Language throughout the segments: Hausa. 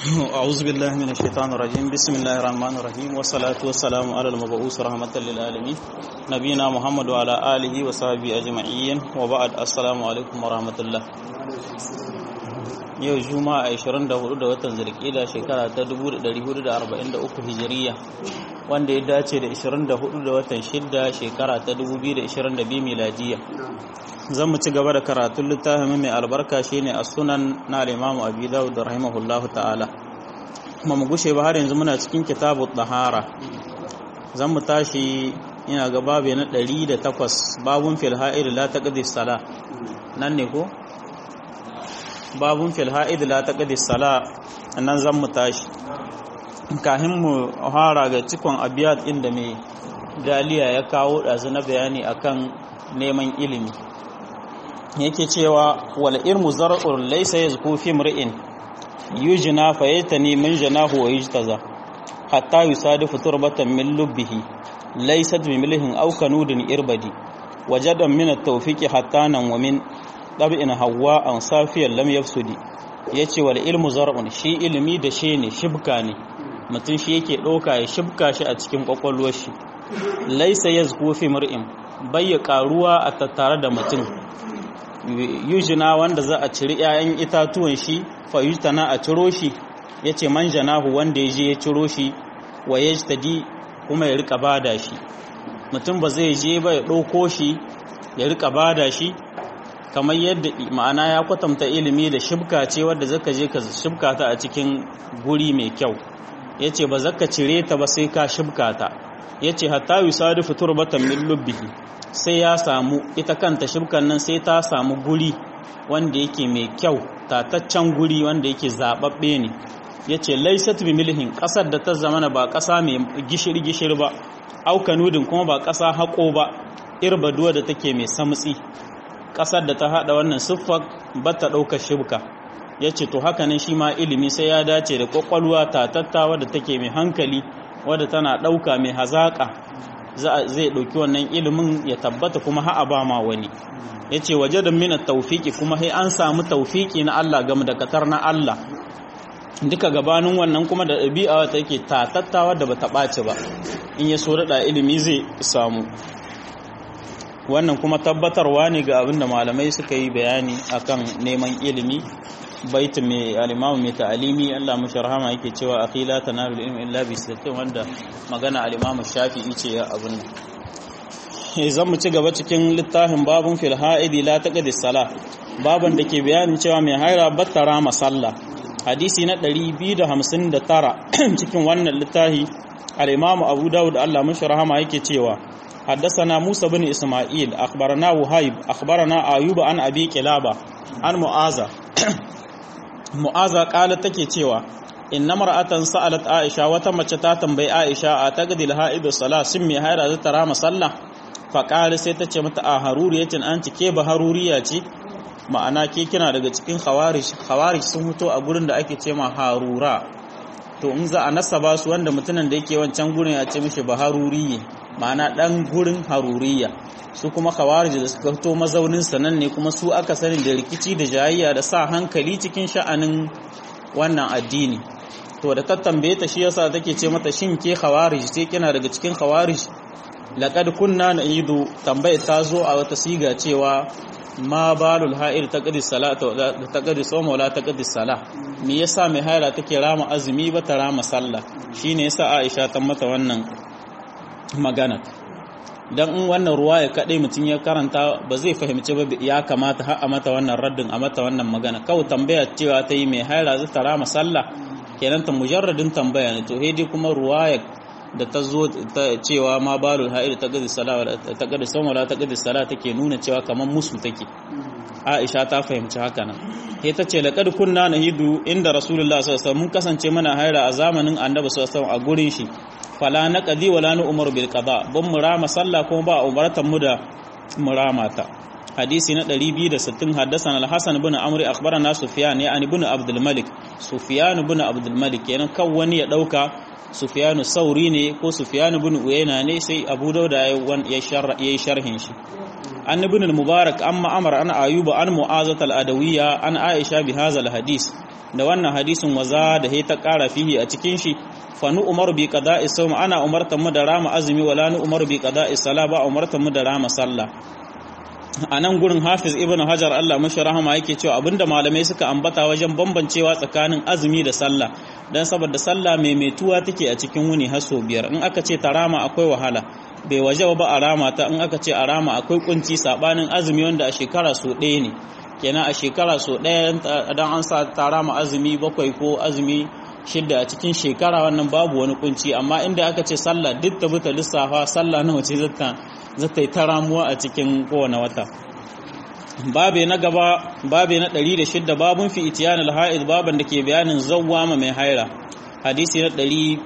أعوذ بالله من الشيطان الرجيم بسم الله الرحمن الرحيم والصلاة والسلام على المبعوث رحمة للعالمين نبينا محمد وعلى آله وصحبه أجمعين وبعد السلام عليكم ورحمة الله yau juma'a 24 da watan zulkida shekara ta 1443 hijiriya wanda ya dace da 24 da watan shidda shekara ta 2022 miladiya zan mu ci gaba da karatun littafin mai albarka shine a sunan na al-imamu abi dawud rahimahullahu ta'ala kuma mu gushe ba har yanzu muna cikin kitabu tahara zan mu tashi ina ga babu na 108 babun fil ha'id la taqdi sala nan ne ko babun fil ha'id la taqdi sala nan zan mu tashi kahin mu fara ga cikon abiyat inda mai daliya ya kawo dazu na bayani akan neman ilimi yake cewa wal ilmu zar'un laysa yazku fi mri'in yujna fayatani min janahu wa yujtaza hatta yusadifu turbatan min lubbihi laysat bimilhin aw kanudin irbadi wajadan min at-tawfiqi hatta nan wa min dab'in hawa an safiyan lam yafsudi yace wal ilmu zar'un shi ilimi da shi ne shibka ne mutum shi yake ɗauka ya shibka shi a cikin kwakwalwar shi laysa yazku fi mri'in bayya karuwa a tattare da mutum yujina wanda za a ciri 'ya'yan itatuwan shi fayujtana a ciro shi ya ce man janahu wanda ya je ya ciro shi wa ya tadi kuma ya rika bada shi mutum ba zai je ba ya ɗauko shi ya rika bada shi kamar yadda ma'ana ya kwatanta ilimi da shibka ce wadda zaka je ka shibka ta a cikin guri mai kyau ya ce ba zaka cire ta ba sai ka shibka ta ya ce hatta yusadifu turbatan min lubbihi sai ya samu ita kanta shibkan nan sai ta samu guri wanda yake mai kyau tataccen guri wanda yake zababbe ne ya ce laisat bi milhin ƙasar da ta zamana ba ƙasa mai gishiri-gishiri ba aukanudin kuma ba ƙasa haƙo ba irbaduwa da take mai samtsi ƙasar da ta haɗa wannan siffar ba ta ɗaukar shibka ya ce to haka nan shi ma ilimi sai ya dace da ƙwaƙwalwa tatatta wadda take mai hankali wadda tana ɗauka mai hazaƙa zai ɗauki wannan ilimin ya tabbata kuma ha'a ba ma wani ya ce waje da mina taufiki kuma sai an samu taufiki na Allah game da katar na Allah duka gabanin wannan kuma da ɗabi'a wata yake tatattawa da bata ɓaci ba in ya so daɗa ilimi zai samu wannan kuma tabbatarwa ne ga abinda malamai suka yi bayani akan neman ilimi baitin mai alimamu mai ta'alimi Allah mashi rahama yake cewa akhi la tanalu ilmi illa bi sittin wanda magana alimamu shafi'i ce ya abin nan zan mu ci gaba cikin littafin babun fil ha'idi la taqdi sala baban da ke bayanin cewa mai haira battara masalla hadisi na 259 cikin wannan littafi al-imamu abu dawud Allah mashi rahama yake cewa حدثنا موسى بن إسماعيل أخبرنا وهيب أخبرنا أيوب عن أبي كلابة عن معاذ mu'aza kala take cewa inna mar'atan sa'alat aisha wata mace ta tambayi aisha a tagdil ha'idu sala sun mai haira za ta rama sallah fa qala sai ta ce mata a haruriyatin an cike ba haruriya ce ma'ana ke kina daga cikin khawarij khawarij sun fito a gurin da ake ce ma harura to in za a nasaba su wanda mutumin da yake wancan gurin ya ce mishi ba haruriye ma'ana dan gurin haruriya su kuma khawarij da suka fito mazaunin sanan ne kuma su aka sani da rikici da jayayya da sa hankali cikin sha'anin wannan addini to da ta tambaye ta shi yasa take ce mata shin ke khawarij ce kina daga cikin khawarij laqad kunna na'idu tambaye ta zo a wata siga cewa ma balul ha'ir taqdi salata taqdi sawma wala taqdi salah me yasa mai haira take rama azumi ba ta rama sallah shine yasa Aisha ta mata wannan magana dan in wannan ruwa ya kaɗai mutum ya karanta ba zai fahimci ba ya kamata har a mata wannan raddin a mata wannan magana kawai tambaya cewa ta yi mai haira zai tara masalla kenan ta mujarradin tambaya ne to dai kuma ruwa da ta zo ta cewa ma balul ha'ir ta gadi sala ta gadi sama ta gadi sala take nuna cewa kamar musu take Aisha ta fahimci haka nan sai ta ce laqad kunna nahidu inda rasulullahi sallallahu alaihi wasallam mun kasance muna haira a zamanin annabi sallallahu alaihi wasallam a gurin shi fala na qadi wala nu umar bil qada ban murama sallah kuma ba umaratan mu da murama ta hadisi na 260 haddathana al-hasan ibn amri akhbarana sufyan ya ibn abdul malik sufyan ibn abdul malik kenan kan wani ya dauka sufyan sauri ne ko sufyan ibn uyayna ne sai abu dauda ya yi sharhin shi an ibn al-mubarak amma amara an ayuba an mu'azat al-adawiyya an aisha bi hadha al-hadis da wannan hadisin waza da ta ƙara fihi a cikin shi fa nu umaru bi qada'i sawm ana umartan mu da rama azumi wala nu umaru bi qada'i sala ba umartan mu da rama sallah a nan gurin hafiz ibn hajar Allah mashi rahama yake cewa abinda malamai suka ambata wajen bambancewa tsakanin azumi da sallah dan saboda sallah maimaituwa take a cikin wuni har sau biyar in aka ce ta rama akwai wahala bai waje ba a rama ta in aka ce a rama akwai kunci sabanin azumi wanda a shekara so ɗaya ne kenan a shekara so ɗaya dan an sa ta rama azumi bakwai ko azumi shidda a cikin shekara wannan babu wani kunci amma inda aka ce sallah duk ta buta lissafa sallah nawa ce zata zata yi ta ramuwa a cikin kowane wata babe na gaba babe na 106 babun fi itiyan al-ha'id baban da ke bayanin zawwama mai haira hadisi na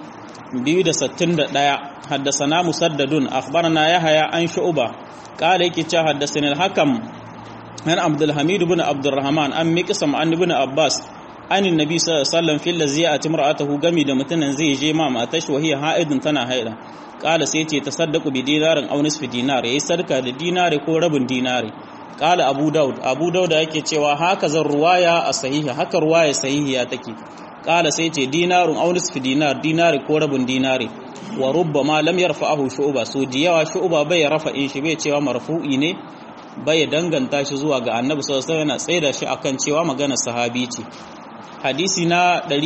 261 haddasana musaddadun akhbarana yahya an shu'ba qala yake cewa haddasana al-hakam an abdul hamid ibn abdurrahman an miqsam an ibn abbas an annabi sallallahu alaihi wasallam fil ladzi atimra'atuhu gami da mutunan zai je ma matashi wahiya ha'idun tana haira qala sai ce tasaddaqu bi dinarin aw nisfi dinar yayi sadaka da dinari ko rabin dinari qala abu daud abu daud yake cewa haka zan ruwaya a sahiha haka ruwaya sahihiya take qala sai ce dinarun aw nisfi dinar dinari ko rabin dinari wa rubbama lam yarfa'ahu shu'ba so diyawa shu'ba bai rafa'in shi bai cewa marfu'i ne bai danganta shi zuwa ga annabi sallallahu alaihi wasallam yana tsaida shi akan cewa magana sahabi ce hadisi na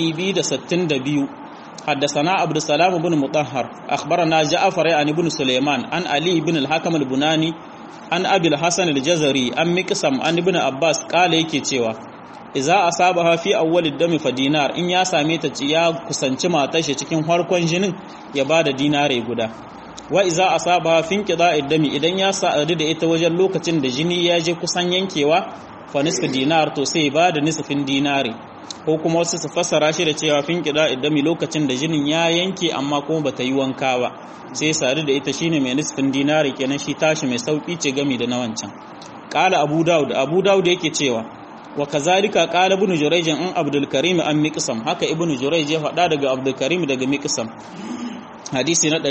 262 حدثنا عبد السلام بن مطهر أخبرنا جعفر عن ابن سليمان عن علي بن الحكم البناني عن أبي الحسن الجزري عن مكسم عن ابن عباس قال yake cewa idza asabaha fi awwal ad-dam fa dinar in ya same ta ci ya kusanci matar shi cikin harkon jinin ya bada dinare guda wa idza asabaha fi inqida'i ad-dam idan ya sa'adu da ita wajen lokacin da jini ya je kusan yankewa fa nisfu dinar to sai bada nisfin dinare ko kuma wasu su fassara shi da cewa fin kida idami lokacin da jinin ya yanke amma kuma bata yi wanka ba sai sadu da ita shine mai nisfin dinari kenan shi tashi mai sauki ce gami da na wancan qala abu daud abu daud yake cewa wa kazalika qala ibn jurayj an abdul karim an miqsam haka ibn jurayj ya faɗa daga abdul karim daga miqsam hadisi na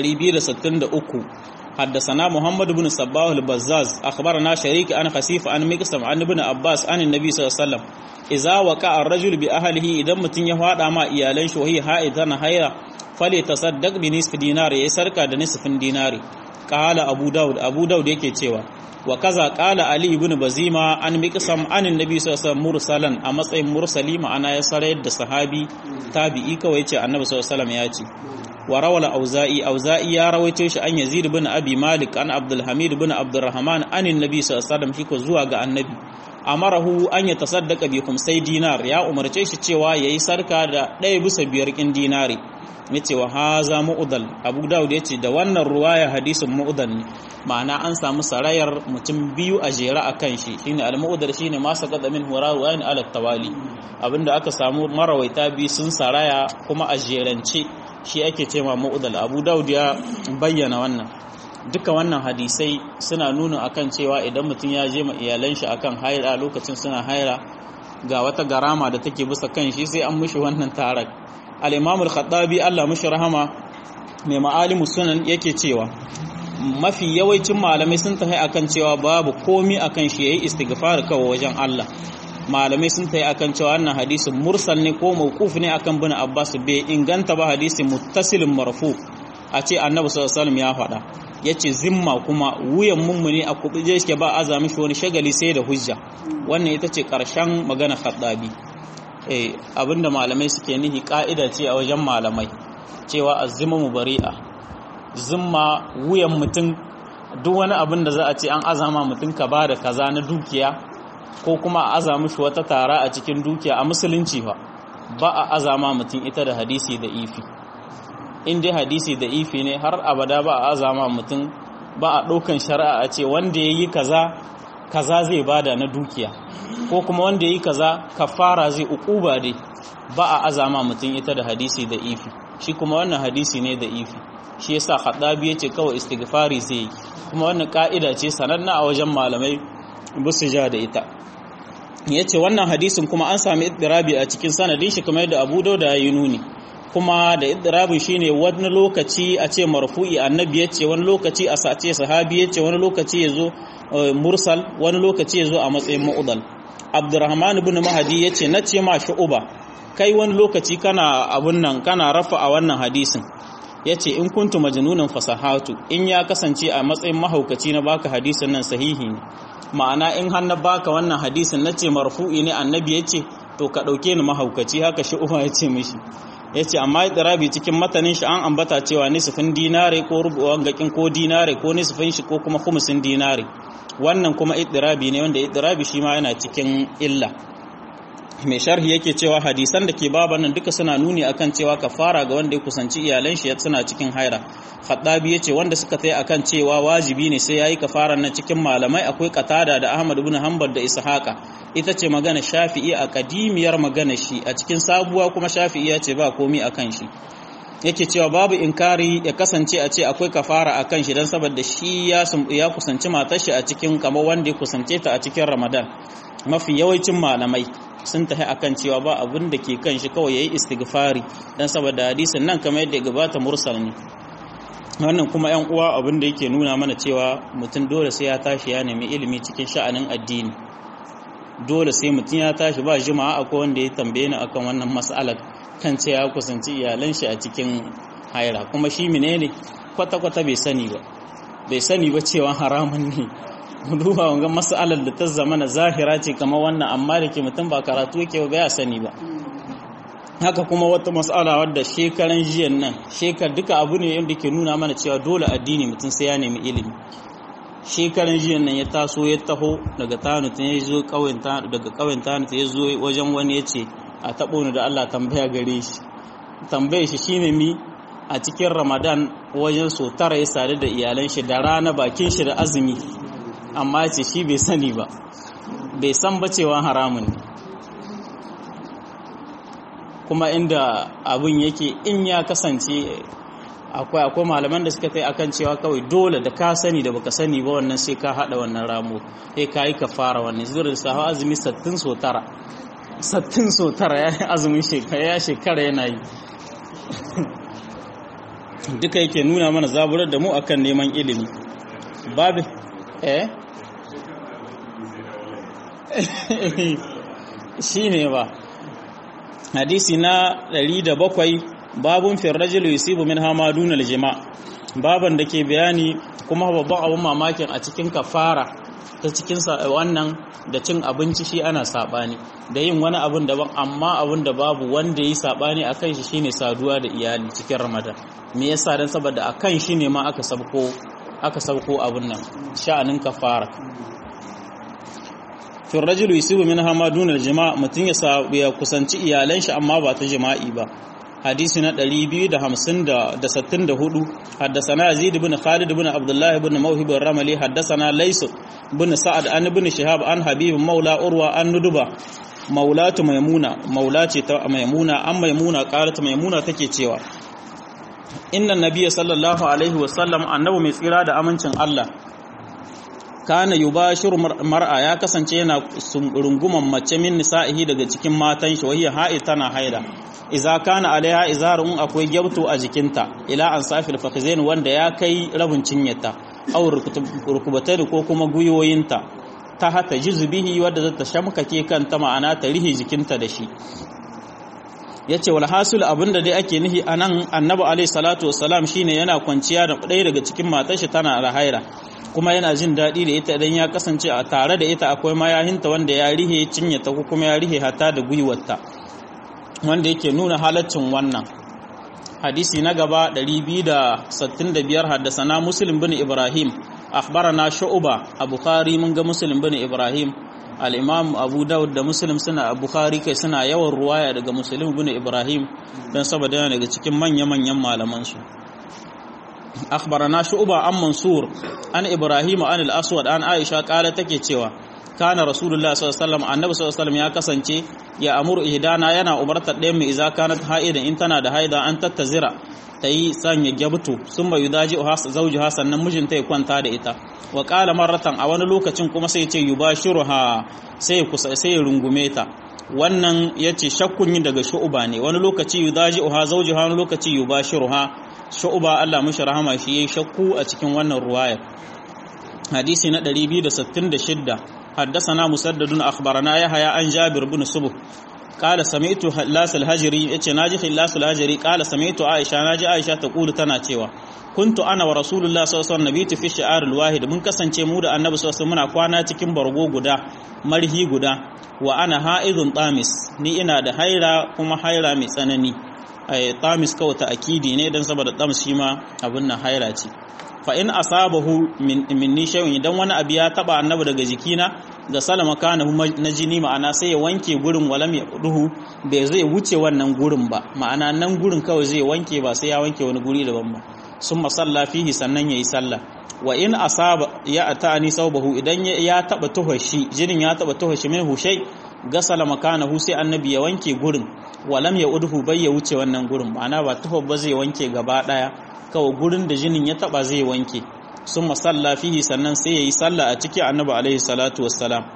263 حدثنا محمد بن صباح البزاز أخبرنا شريك عن خسيف عن مقسم عن ابن عباس عن النبي صلى الله عليه وسلم إذا وقع الرجل بأهله إذا متن يفاد ما إيالين وهي حائضة هيرا فليتصدق بنصف دينار يسرك نصف دينار قال أبو داود أبو داود yake cewa wa kaza qala ali ibn bazima an miqsam an annabi sallallahu alaihi mursalan a matsayin mursali ma'ana ya sarayar da sahabi tabi'i kawai yace annabi sallallahu alaihi ya ce wa rawala auza'i auza'i ya rawaito shi an yazid ibn abi malik an abdul hamid ibn abdurrahman an annabi sallallahu alaihi wasallam shi zuwa ga annabi amarahu an ya tasaddaqa bi khumsai dinar ya umarce shi cewa yayi sarka da ɗaya bisa biyar kin dinari yace wa haza mu'dal abu daud yace da wannan ruwaya hadisin mu'dal ne ma'ana an samu sarayar mutum biyu a jera akan shi shine al-mu'dal shine ma saqata min hurawin ala tawali abinda aka samu marawaita biyu sun saraya kuma a jerance shi ake cewa mu'dal abu daud ya bayyana wannan duka wannan hadisai suna nuna akan cewa idan mutum ya je ma iyalan shi akan haira lokacin suna haira ga wata garama da take bisa kan shi sai an mushi wannan tarak al-imam al-khattabi Allah mushi rahama mai ma'alimu sunan yake cewa mafi yawancin malamai sun tafi akan cewa babu komi akan shi yayi istighfar kawai wajen Allah malamai sun tafi akan cewa wannan hadisin mursal ne ko mawquf ne akan bin Abbas bai inganta ba hadisin muttasilin marfu a ce annabi sallallahu alaihi wasallam ya faɗa yace zimma kuma wuyan mummuni a kubuje shi ba azami shi wani shagali sai da hujja wannan ita ce karshen magana khaddabi eh abinda malamai suke nihi ka'ida ce a wajen malamai cewa azzimu mubari'a zimma wuyan mutum duk wani abin da za a ce an azama mutum ka ba da kaza na dukiya ko kuma a azama shi wata tara a cikin dukiya a musulunci fa ba a azama mutum ita da hadisi da ifi in dai hadisi da ifi ne har abada ba a azama mutum ba a ɗaukan shari'a a ce wanda ya yi kaza kaza zai bada na dukiya ko kuma wanda ya yi kaza kafara zai ukuba dai ba a azama mutum ita da hadisi da ifi shi kuma wannan hadisi ne da ifi shi yasa khadabi yace kawai istighfari zai yi kuma wannan ka'ida ce sananna a wajen malamai busu ja da ita yace wannan hadisin kuma an sami iddirabi a cikin sanadin shi kamar yadda Abu Dawud ya yi nuni kuma da iddirabin shine wani lokaci a ce marfu'i annabi yace wani lokaci a sace sahabi yace wani lokaci yazo mursal wani lokaci yazo a matsayin mu'dal Abdurrahman ibn Mahdi yace nace ma shu'uba kai wani lokaci kana abun nan kana rafa a wannan hadisin yace in kuntu majnunan fasahatu in ya kasance a matsayin mahaukaci na baka hadisin nan sahihi ne ma'ana in har na baka wannan hadisin nace marfu'i ne annabi yace to ka dauke ni mahaukaci haka shi uwa yace mishi yace amma idirabi cikin matanin shi an ambata cewa nisfin dinare ko rubuwan gakin ko dinare ko nisfin shi ko kuma khumsin dinare wannan kuma idirabi ne wanda idirabi shi ma yana cikin illa mai sharhi yake cewa hadisan da ke baban nan duka suna nuni akan cewa kafara ga wanda ya kusanci iyalan shi suna cikin haira khaddabi yace wanda suka tsaye akan cewa wajibi ne sai yayi kafaran nan cikin malamai akwai qatada da ahmad ibn hanbal da ishaqa ita ce magana shafi'i a kadimiyar magana shi a cikin sabuwa kuma shafi'i ya ce ba komi akan shi yake cewa babu inkari ya kasance a ce akwai kafara akan shi dan saboda shi ya ya kusanci matar shi a cikin kamar wanda ya kusance ta a cikin ramadan mafi yawancin malamai sun tafi akan cewa ba abin da ke kan shi kawai yayi istighfari dan saboda hadisin nan kamar yadda gabata mursal ne wannan kuma yan uwa abin da yake nuna mana cewa mutum dole sai ya tashi ya nemi ilimi cikin sha'anin addini dole sai mutum ya tashi ba jima'a akwai wanda ya tambaye ni akan wannan mas'alar kan cewa ya kusanci iyalan shi a cikin haira kuma shi menene kwata-kwata bai sani ba bai sani ba cewa haramun ne duba wangan mas'alar da ta zama na zahira ce kamar wannan amma da ke mutum ba karatu yake ba ya sani ba haka kuma wata mas'ala wadda shekaran jiyan nan shekar duka abu ne yadda ke nuna mana cewa dole addini mutum sai ya nemi ilimi shekaran jiyan nan ya taso ya taho daga tanut ya zo daga kauyen tanut ya zo wajen wani ya ce a taɓo ni da Allah tambaya gare shi tambaye shi shine mi a cikin ramadan wajen so tara ya sadu da iyalan shi da rana bakin shi da azumi amma ce shi bai sani ba bai san ba cewa haramun kuma inda abin yake in ya kasance akwai akwai malaman da suka tai akan cewa kawai dole da ka sani da baka sani ba wannan sai ka hada wannan ramo sai ka yi ka fara wannan zuwa da sahawa azumi sattin so tara sattin so tara ya yi azumin shekara ya shekara yana yi duka yake nuna mana zaburar da mu akan neman ilimi babu eh shi ne ba hadisi na 107 babun firrajil yusibu min hamadun aljima baban da ke bayani kuma babban abun mamakin a cikin kafara ta cikin wannan da cin abinci shi ana sabani da yin wani abun daban amma abun da babu wanda yi sabani akan shi shine saduwa da iyali cikin ramadan me yasa dan saboda akan shi ne ma aka sabko aka sabko abun nan sha'anin kafara fi rajul yusibu min hamadun aljima mutun ya ya kusanci iyalan shi amma ba ta jima'i ba hadisi na 264 haddasana yazid ibn khalid ibn abdullah ibn mawhib ar-ramli haddasana lays ibn sa'ad an ibn shihab an habib maula urwa an nuduba maulatu maimuna maulace ta maimuna an maimuna qalat maimuna take cewa inna nabiyya sallallahu alaihi wasallam annabi mai tsira da amincin Allah kana yubashiru mar'a ya kasance yana runguman mace min nisa'ihi daga cikin matan shi wahiya ha'i tana haida idza kana alaiha izarun akwai gyabto a jikinta ila an safil fakhizain wanda ya kai rabin cinyata aw rukubatai ko kuma guyoyinta ta hata juzbihi wadda za ta shamkake kanta ma'ana ta rihi jikinta da shi yace wal hasul abinda dai ake nihi anan annabi alaihi salatu wassalam shine yana kwanciya da ɗaya daga cikin matar shi tana da haira kuma yana jin daɗi da ita idan ya kasance a tare da ita akwai mayahinta wanda ya rihe cinye ta ko kuma ya rihe hata da gwiwarta wanda yake nuna halaccin wannan hadisi na gaba 265 haddasana muslim bin ibrahim akhbarana shu'ba a bukhari mun ga muslim bin ibrahim al-imam abu daud da muslim suna bukhari kai suna yawan ruwaya daga muslim bin ibrahim don saboda yana daga cikin manya-manyan malaman su أخبرنا شعبة عن منصور عن إبراهيم عن الأسود عن عائشة قالت take cewa kana rasulullah sallallahu alaihi wasallam annabi sallallahu alaihi wasallam ya kasance ya amuru ihdana yana umartar ɗayan mu idza kanat haidan in tana da haida an tattazira tayi sanya gyabtu summa yudaji uhas zawjuha sannan mijinta ya kwanta da ita wa qala marratan a wani lokacin kuma sai ya ce yubashiruha sai kusa sai ya rungume ta wannan yace shakkun yin daga shu'uba ne wani lokaci yudaji uha zawjuha wani lokaci yubashiruha shu'uba Allah mushi rahama shi yayi shakku a cikin wannan ruwayar hadisi na 266 حدثنا مسدد أخبرنا يحيى عن جابر بن سبح qala sami'tu hillasul hajri yace naji hillasul hajri qala sami'tu aisha naji aisha ta kulu tana cewa kuntu ana wa rasulullah sallallahu alaihi wasallam nabitu fi shi'aril wahid mun kasance mu da annabi sallallahu alaihi muna kwana cikin bargo guda marhi guda wa ana ha'idun tamis ni ina da haira kuma haira mai tsanani ai tamis kawai ta akidi ne dan saboda tamis shi ma abin nan haira ce fa in asabahu min minni shay'un idan wani abu ya taba annabi daga jikina da salama kana na jini ma'ana sai ya wanke gurin walam ya duhu bai zai wuce wannan gurin ba ma'ana nan gurin kawai zai wanke ba sai ya wanke wani guri daban ba sun masalla fihi sannan ya yi sallah wa in asaba ya atani saubahu idan ya taba tuhashi jinin ya taba tuhashi min hushai gasala makanahu sai annabi ya wanke gurin walam ya udhu bai ya wuce wannan gurin ma'ana ba tuhar ba zai wanke gaba daya kawai gurin da jinin ya taba zai wanke sun masalla fihi sannan sai ya yi sallah a ciki annabi alaihi salatu wassalam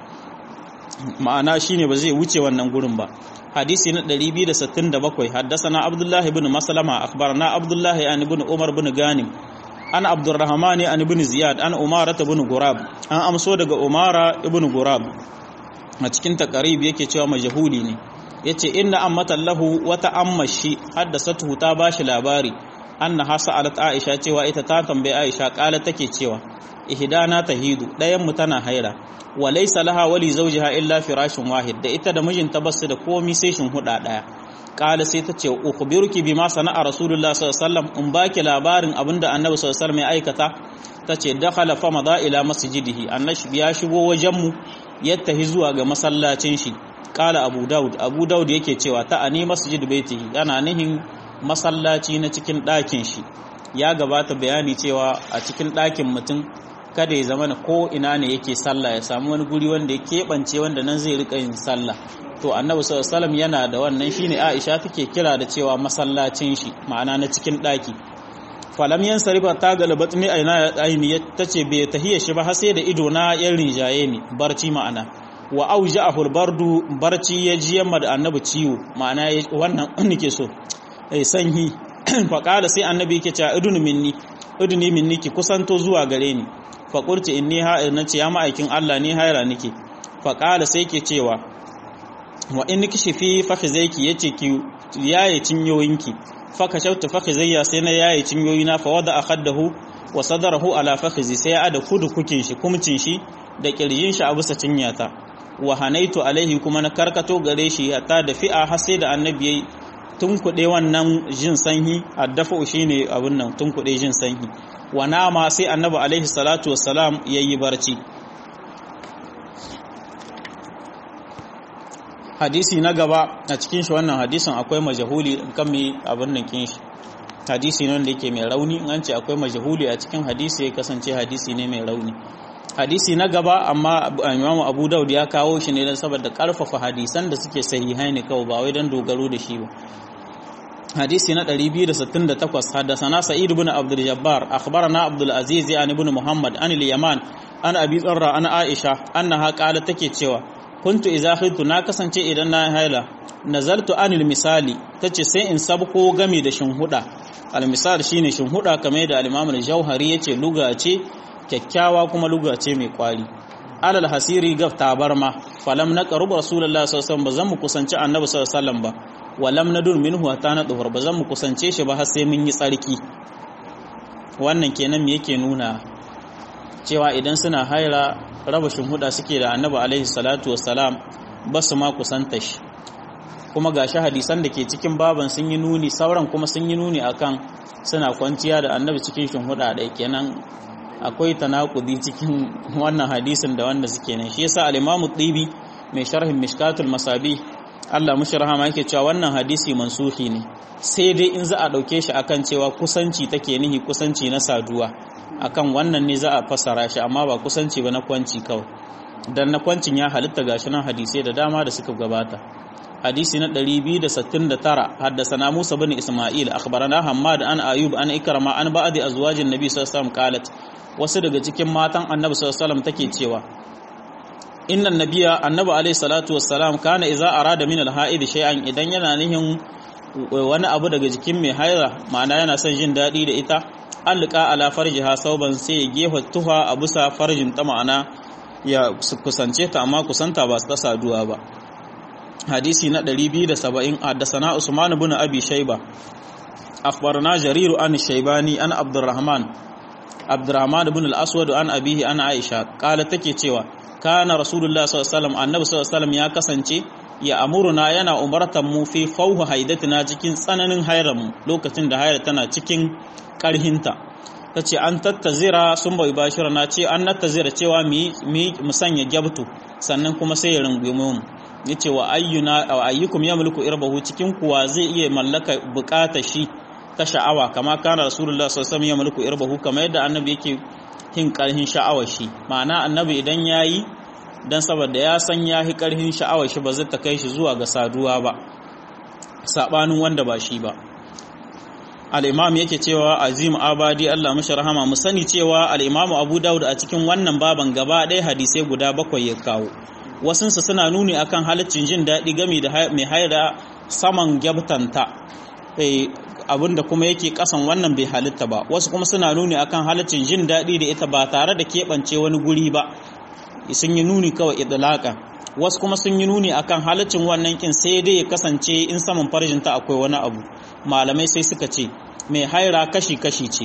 ma'ana shine ba zai wuce wannan gurin ba hadisi na 267 haddasana abdullah ibn maslama akhbarana abdullah an ibn umar ibn ganim an abdurrahman an ibn ziyad an umara ibn gurab an amso daga umara ibn gurab a cikin takarib yake cewa majhuli ne yace inna ammatan lahu wata ammashi haddasatu ta bashi labari annaha sa'alat aisha cewa ita ta tambaye aisha kala take cewa ihdana tahidu dayan mu tana haira wa laysa laha wali zawjiha illa firashin wahid da ita da mijinta basu da komi sai shin huda daya kala sai ta ce ukhbiruki bima sana'a rasulullah sallallahu alaihi wasallam in baki labarin abinda annabi sallallahu alaihi wasallam ya aikata tace dakhala fa mada ila masjidihi annabi ya shigo wajen mu yattahi zuwa ga masallacin shi kala abu daud abu daud yake cewa ta ani masjid baitihi yana nihin masallaci na cikin ɗakin shi ya gabata bayani cewa a cikin ɗakin mutum kada ya zama ko ina ne yake sallah ya samu wani guri wanda ya keɓance wanda nan zai rika yin sallah to annabi sallallahu alaihi yana da wannan shine Aisha take kira da cewa masallacin shi ma'ana na cikin ɗaki falam yan sarifa ta galabat mi aina aini tace bai tahiya shi ba har sai da ido na yan rinjaye ni barci ma'ana wa auja'ahu bardu barci ya ji yamma da annabi ciwo ma'ana wannan nake so ai sanyi faƙala sai annabi yake cewa idunu minni iduni minni ki kusanto zuwa gare ni faƙurci inni ha'ir nace ya ma'aikin Allah ni haira nake faƙala sai ke cewa wa in kishi fi fakhizaiki yace ki yaye cinyoyinki faka shautu fakhizayya sai na yaye cinyoyina fa wada akhadahu wa sadarahu ala fakhizi sai ya ada kudu kukin shi kumcin shi da kirjin shi a bisa cinyata wa hanaitu alaihi kuma na karkato gare shi hatta da fi'a har sai da annabi yayi tunkuɗe wannan jin sanyi addafa shi ne abin nan tunkuɗe jin sanyi wa nama sai annabi alaihi salatu wassalam ya yi barci hadisi na gaba a cikin shi wannan hadisin akwai majahuli kan mai abin nan kin shi hadisi ne wanda yake mai rauni an ce akwai majahuli a cikin hadisi ya kasance hadisi ne mai rauni hadisi na gaba amma imamu abu daud ya kawo shi ne don saboda karfafa hadisan da suke sahihai ne kawai ba wai don dogaro da shi ba hadisi na 268 haddathana sa'id ibn abdul jabbar akhbarana abdul aziz an ibn muhammad an al yaman an abi tsarra an aisha annaha qalat take cewa kuntu idza khiltu na kasance idan na haila nazaltu anil misali tace sai in sabko game da shinhuda al misal shine shinhuda kamar da al-imam al-jauhari yace luga ce kyakkyawa kuma luga ce mai kwari alal hasiri gaf tabarma falam na qaruba rasulullahi sallallahu alaihi wasallam bazan mu kusanci annabi sallallahu alaihi wasallam ba walam nadun minhu hatta na duhur bazan mu kusance shi ba har sai mun yi tsarki wannan kenan me yake nuna cewa idan suna haira raba huda suke da annabi alaihi salatu wassalam ba su ma kusanta shi kuma gashi hadisan da ke cikin baban sun yi nuni sauran kuma sun yi nuni akan suna kwanciya da annabi cikin shinhuda ɗaya kenan akwai tanakudi cikin wannan hadisin da wanda suke nan shi yasa al-Imam Tibi mai sharhin Mishkatul Masabi Allah mushi rahama yake cewa wannan hadisi mansuhi ne sai dai in za a dauke shi akan cewa kusanci take nihi kusanci na saduwa akan wannan ne za a fassara shi amma ba kusanci ba na kwanci kawai dan na kwancin ya halitta gashi nan hadisai da dama da suka gabata hadisi na 269 haddasana Musa bin Isma'il akhbarana Hammad an Ayub an Ikrama an ba'di azwajin Nabi sallallahu alaihi wasallam qalat wasu daga cikin matan Annabi sallallahu alaihi wasallam take cewa innan nabiya annabi alaihi salatu wassalam kana idza arada min al-ha'id shay'an idan yana nihin wani abu daga jikin mai haira ma'ana yana son jin dadi da ita alqa ala farjiha sauban sai ya gefa tuha a bisa farjin ta ma'ana ya kusance ta amma kusanta ba ta saduwa ba hadisi na 270 haddathana Usman ibn Abi Shayba akhbarana Jarir an Shaybani an Abdurrahman Abdurrahman ibn al-Aswad an abihi an Aisha kala take cewa kana Rasulullah sallallahu alaihi wasallam annabi sallallahu alaihi wasallam ya kasance ya amuruna yana umartan mu fi fauhu haidatina cikin tsananin mu lokacin da hayar tana cikin karhinta ta ce an tattazira sun bai bashira na ce an nattazira cewa mu sanya gyabtu sannan kuma sai ya rungume mu ya ce wa ayyukum ya mulku irbahu cikin kuwa zai iya mallaka bukata shi ta sha'awa kama kana rasulullah sallallahu alaihi ya mulku irbahu kamar yadda annabi yake hin karhin sha'awar shi ma'ana annabi idan yayi dan saboda ya san ya hi karhin sha'awar shi ba zai ta kai shi zuwa ga saduwa ba sabanin wanda ba shi ba al'imam yake cewa azim abadi Allah mashi rahama mu sani cewa al'imamu abu dawud a cikin wannan baban gaba ɗaya hadisai guda bakwai ya kawo wasunsa suna nuni akan halaccin jin daɗi gami da mai haida saman gyabtanta abinda kuma yake kasan wannan bai halitta ba wasu kuma suna nuni akan halaccin jin daɗi da ita ba tare da keɓance wani guri ba sun yi nuni kawai idlaka wasu kuma sun yi nuni akan halaccin wannan kin sai dai ya kasance in saman farjinta akwai wani abu malamai sai suka ce mai haira kashi-kashi ce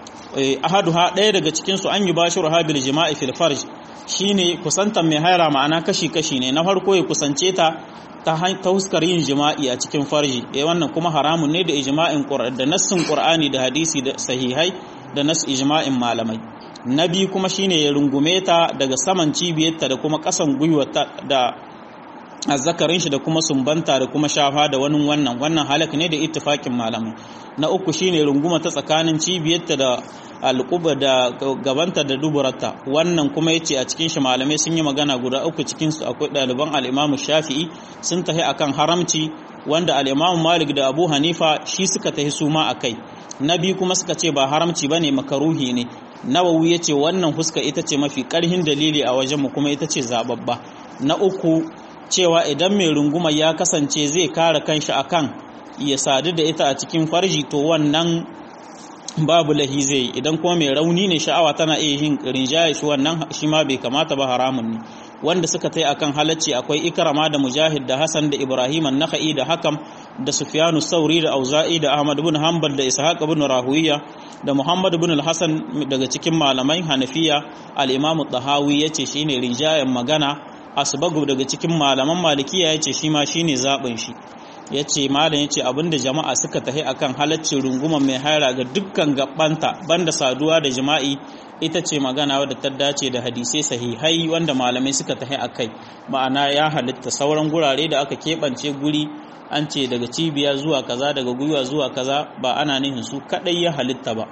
ahaduha ɗaya daga cikinsu an yi bashiru habil jima'i fil farj shine kusantar mai haira ma'ana kashi-kashi ne na farko ya kusance ta ta huskar yin jima'i a cikin farji eh wannan kuma haramun ne da ijma'in da nassin qur'ani da hadisi da sahihai da nas ijma'in malamai na biyu kuma shine ya rungume ta daga saman cibiyarta da kuma kasan gwiwarta da azzakarin shi da kuma sumbanta da kuma shafa da wani wannan wannan halak ne da ittifakin malamai na uku shine runguma ta tsakanin cibiyarta da alquba da gabanta da duburarta wannan kuma yace a cikin shi malamai sun yi magana guda uku cikin su akwai ɗaliban al-Imam Shafi'i sun tahi akan haramci wanda al-Imam Malik da Abu Hanifa shi suka tahi su ma akai na biyu kuma suka ce ba haramci bane makaruhi ne Nawawi yace wannan huska ita ce mafi karhin dalili a wajenmu kuma ita ce zababba na uku cewa idan mai runguma ya kasance zai kare kanshi akan ya sadu da ita a cikin farji to wannan babu lahi zai idan kuma mai rauni ne sha'awa tana iya yin rinjaye shi wannan shi ma bai kamata ba haramun ne wanda suka tai akan halacci akwai ikrama da mujahid da hasan da ibrahim an-nakhai da hakam da sufyanu sauri da auza'i da ahmad ibn hanbal da ishaq ibn rahuwiya da muhammad ibn al-hasan daga cikin malamai hanafiya al-imam at-tahawi yace shine rinjayen magana asbagu daga cikin malaman malikiya yace shi ma shine zabin shi yace malam yace abinda jama'a suka tahi akan halaccin runguman mai haira ga dukkan gabbanta banda saduwa da jima'i ita ce magana wadda ta dace da hadisai sahihai wanda malamai suka tahi akai ma'ana ya halitta sauran gurare da aka keɓance guri an ce daga cibiya zuwa kaza daga gwiwa zuwa kaza ba ana nihin su kadai ya halitta ba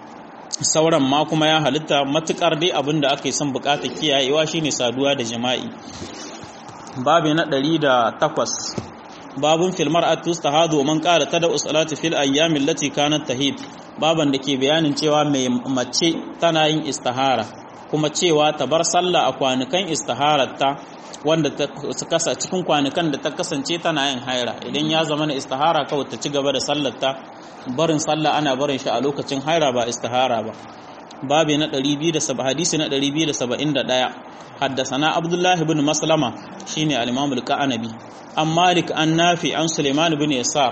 sauran ma kuma ya halitta matukar dai abin da aka yi son bukatar kiyayewa shine saduwa da jima'i babi na 108 babun filmar atus tahadu man qala tada usalati fil ayyamin lati kanat tahid baban da ke bayanin cewa mai mace tana yin istihara kuma cewa ta bar sallah a kwanukan istihararta wanda ta kasa cikin kwanukan da ta kasance tana yin haira idan ya zama na istihara kawai ta ci gaba da sallarta barin sallah ana barin shi a lokacin haira ba istihara ba babi na 270 hadisi na 271 haddasana abdullahi ibn maslama shine al-imam al-qanabi an malik an nafi an suleiman ibn yasar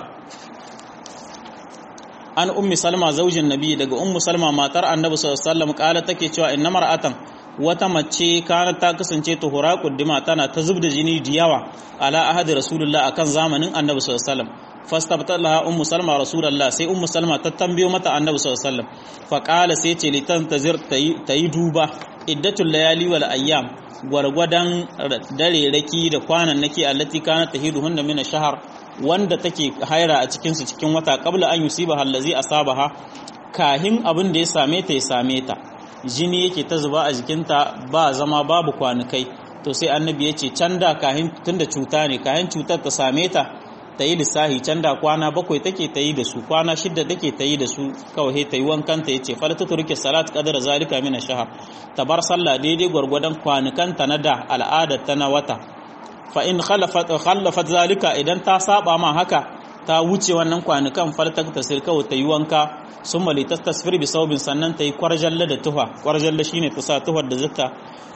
an ummi salma zaujin nabi daga ummu salma matar annabi sallallahu alaihi wasallam kala take cewa inna mar'atan wata mace kana ta kasance tuhura kuddima tana ta zubda jini da yawa ala ahadi rasulullah akan zamanin annabi sallallahu alaihi wasallam fastabta laha ummu salma rasulullah sai ummu salma ta tambayo mata annabi sallallahu alaihi wasallam fa qala sai ce litan tazir tayi duba iddatul layali wal ayyam gwargwadon dare raki da kwanan nake allati kana tahiduhunna min shahar wanda take haira a cikin su cikin wata qabla an yusiba allazi asabaha kahin abin da ya same ta ya same ta jini yake ta zuba a jikinta ba zama babu kwanukai to sai annabi ya ce can da kahin tunda cuta ne kahin cutar ta same ta ta yi lissahi can da kwana bakwai take ta yi da su kwana shidda take ta yi da su kawai ta yi wankan ta yace fala ta turke salat qadara zalika min shahar ta bar sallah daidai gwargwadon kwanukan ta na da al'adar ta na wata fa in khalafat khalafat zalika idan ta saba ma haka ta wuce wannan kwanukan fartak ta sirka ta yi wanka sun mali ta tasfir bi saubin sannan ta yi kwarjalla da tuha kwarjalla shine ta sa tuhar da zata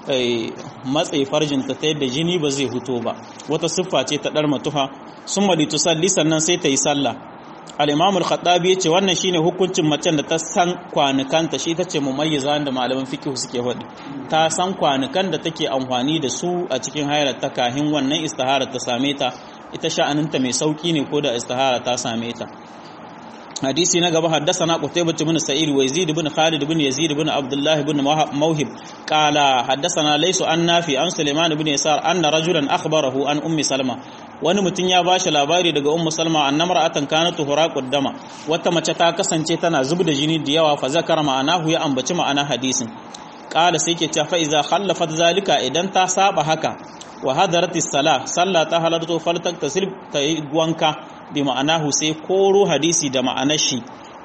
matse farjinta ta yadda jini ba zai huto ba wata siffa ce ta ɗarma tuha sun mali tusalli sannan sai ta yi sallah al-imam al-khattabi yace wannan shine hukuncin macen da ta san kwanukanta shi tace mumayyiza da malaman fiqh suke faɗi ta san kwanukan da take amfani da su a cikin hayar ta kahin wannan istihara ta same ta ita sha'aninta mai sauki ne ko da istihara ta same ta hadisi na gaba haddasana qutaybah ibn sa'id wa yazid ibn khalid ibn yazid ibn abdullah ibn mawhib qala haddasana laysu an nafi an sulaiman ibn yasar anna rajulan akhbarahu an ummi salma wani mutum ya bashi labari daga ummu salma annama ra'atan kanat huraqud dama wata mace ta kasance tana zubda jini da yawa fa zakara ma'anahu ya ambaci ma'ana hadisin qala sai ke cewa fa iza khallafat zalika idan ta saba haka wa hadaratis sala sallah ta halarto faltak tasil ta yi wanka bi ma'anahu sai koro hadisi da ma'anar shi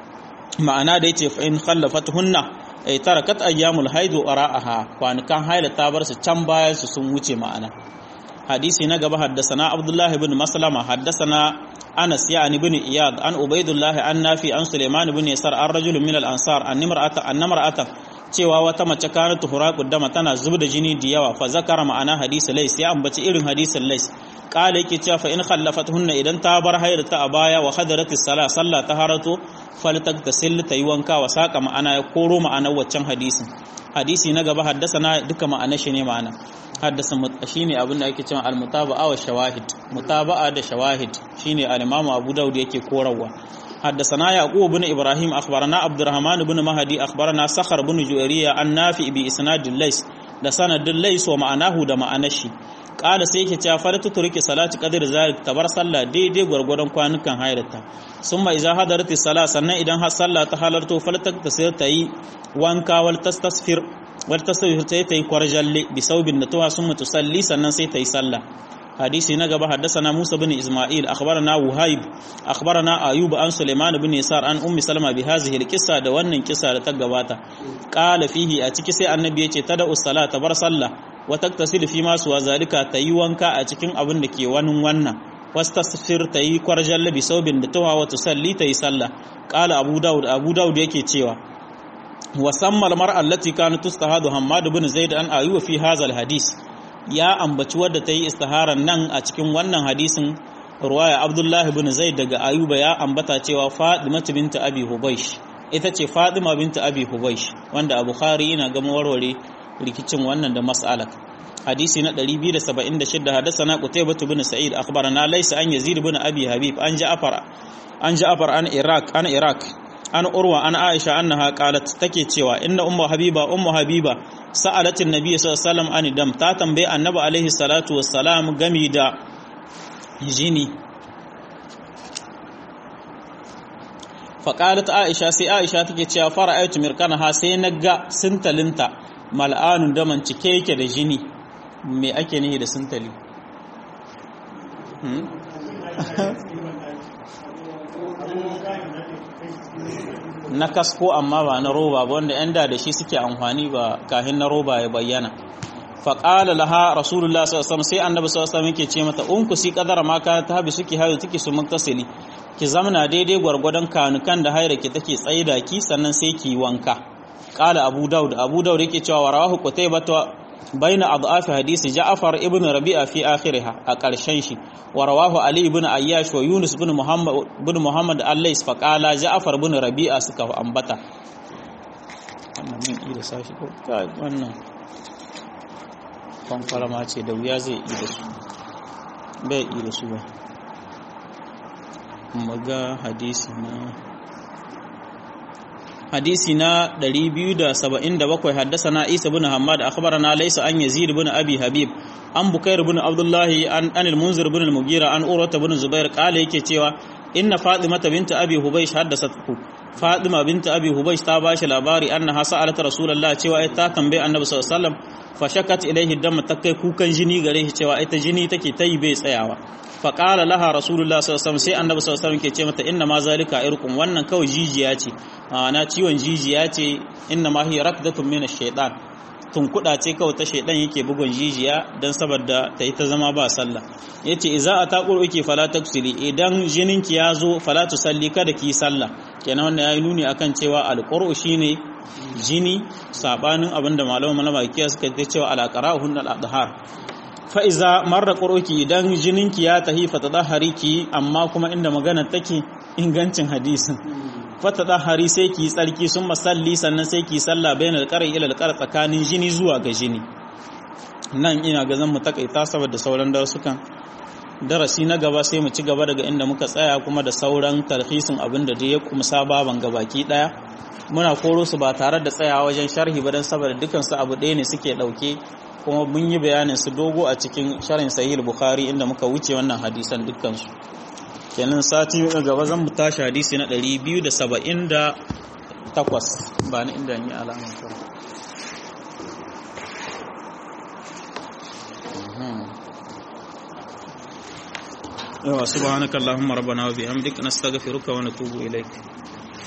ma'ana da yace fa in khallafat hunna ay tarakat ayyamul haidu ara'aha kwanukan haila ta bar su can baya su sun wuce ma'ana hadisi na gaba haddasana abdullah ibn maslama haddasana anas yani ibn iyad an ubaidullah an nafi an sulaiman ibn yasar an rajulun min al ansar an nimra'ata an nimra'ata cewa wata mace kana tuhuraqu dama tana zubda jini da yawa fa zakara ma'ana hadisi lais ya ambaci irin hadisin lais kala yake cewa fa in khallafatuhunna idan ta bar hayrata a baya wa hadaratis sala sallah ta harato faltak tasil ta yi wanka wa saka ma'ana ya koro ma'anar waccan hadisin hadisi na gaba haddasana duka ma'anar shi ne ma'ana haddasa shine abin da ake cewa al-mutaba'a wa shawahid mutaba'a da shawahid shine al-imamu Abu Dawud yake korawa حدثنا يعقوب بن إبراهيم أخبرنا عبد الرحمن بن مهدي أخبرنا سخر بن جويرية عن نافع بإسناد الليس da sanadin lais wa ma'anahu da ma'anar shi ƙala sai yake cewa faratu turki salati qadir zalik tabar sallah daidai gwargwadon kwanukan hayrata summa idza hadarati sala sannan idan har sallah ta halarto faltak ta sai ta yi wanka wal tastasfir wal tasfir ta yi kwarjalle bi saubin da tuwa summa tusalli sannan sai ta yi sallah حديث نجب حدثنا موسى بن إسماعيل أخبرنا وهيب أخبرنا أيوب عن سليمان بن يسار عن أم سلمة بهذه القصة دوان قصة لتقباتا قال فيه أتكسي النبي تدعو الصلاة تبر صلى وتكتسل فيما سوى ذلك تيوانكا أتكين أبن لكي ونن ونن wastasfir ta yi kwarjalle bi saubin da tawa wa tusalli ta yi sallah qala abu daud abu daud yake cewa wa sammal mar'a allati kanat tustahadu hammad ibn zaid an ayu fi hadha hadis ya ambaci wadda ta yi istiharar nan a cikin wannan hadisin ruwaya abdullahi bin zaid daga ayuba ya ambata cewa fadima binta abi hubaish ita ce fadima binta abi hubaish wanda a bukhari yana gama warware rikicin wannan da mas'alat hadisi na 276 hadathana qutaybah bin sa'id akhbarana laysa an yazid bin abi habib an ja'far an ja'far an iraq an iraq an urwa an aisha annaha qalat take cewa inna ummu habiba ummu habiba sa'alatin nabi sallallahu alaihi wasallam an dam ta tambaye annabi alaihi salatu wassalam gami da jini faƙalat aisha sai aisha take cewa fara aitu mirkanaha sai na ga sintalinta mal'anun daman cike yake da jini me ake nihi da sintali na kasko amma ba na roba ba wanda yan da da shi suke amfani ba kahin na roba ya bayyana faƙala laha rasulullah sallallahu sai annabi sallallahu alaihi yake ce mata unku si kadara ma ka ta habi suke hayo take su muktasili ki zamana daidai gwargwadon kanukan da haira ki take tsaida ki sannan sai ki wanka qala abu daud abu daud yake cewa warahu qutaybah baina adhafi hadisi ja'far ibn rabi'a fi akhiriha a ƙarshen shi wa rawahu ali ibn ayyash wa yunus ibn muhammad ibn muhammad allais fa qala ja'far ibn rabi'a suka ambata wannan min ida sashi ko wannan fanfarama ce da wuya zai ida su bai ida su ba maga hadisi na hadisi na 277 haddasana Isa bin Hammad akhbarana laysa an Yazid bin Abi Habib an Bukair bin Abdullah an an al-Munzir bin al-Mughira an Urwa bin Zubair kale yake cewa inna Fatima binta Abi Hubaysh haddasatku Fatima binta Abi Hubaysh ta bashi labari annaha sa'alat Rasulullah cewa ai ta tambaye Annabi sallallahu alaihi wasallam fashakat ilaihi dam ta kai kukan jini gare shi cewa ita jini take tayi bai tsayawa faƙala laha rasulullah sallallahu sai annabi sallallahu alaihi ke ce mata inna ma zalika irqum wannan kawai jijiya ce ana ciwon jijiya ce inna ma hiya rakdatun min ash-shaytan tunkuda ce kawai ta shaidan yake bugun jijiya dan saboda ta yi ta zama ba sallah yace idza ataqur uki fala taksili idan jininki ya zo fala tusalli kada ki sallah kenan wannan yayi nuni akan cewa alqur'u shine jini sabanin abinda malaman malamakiya suka ce cewa alaqara'uhun al-adhar fa iza marra qur'uki idan jininki ya tahi fatadahariki amma kuma inda magana take ingancin hadisin fatadahari sai ki tsarki sun masalli sannan sai ki salla bainal qari ila al tsakanin jini zuwa ga jini nan ina ga zan mu takaita saboda sauran darasukan darasi na gaba sai mu ci gaba daga inda muka tsaya kuma da sauran talhisin abin da ya kumsa baban gabaki daya muna koro su ba tare da tsayawa wajen sharhi ba don saboda dukansu abu ɗaya ne suke ɗauke kuma mun yi bayanin su dogo a cikin sharhin sahih bukhari inda muka wuce wannan hadisan dukkansu kenan sati gaba zan mu tashi hadisi na 278 ba ni inda ni alama ta yawa subhanakallahumma rabbana wa bihamdika nastaghfiruka wa natubu ilaik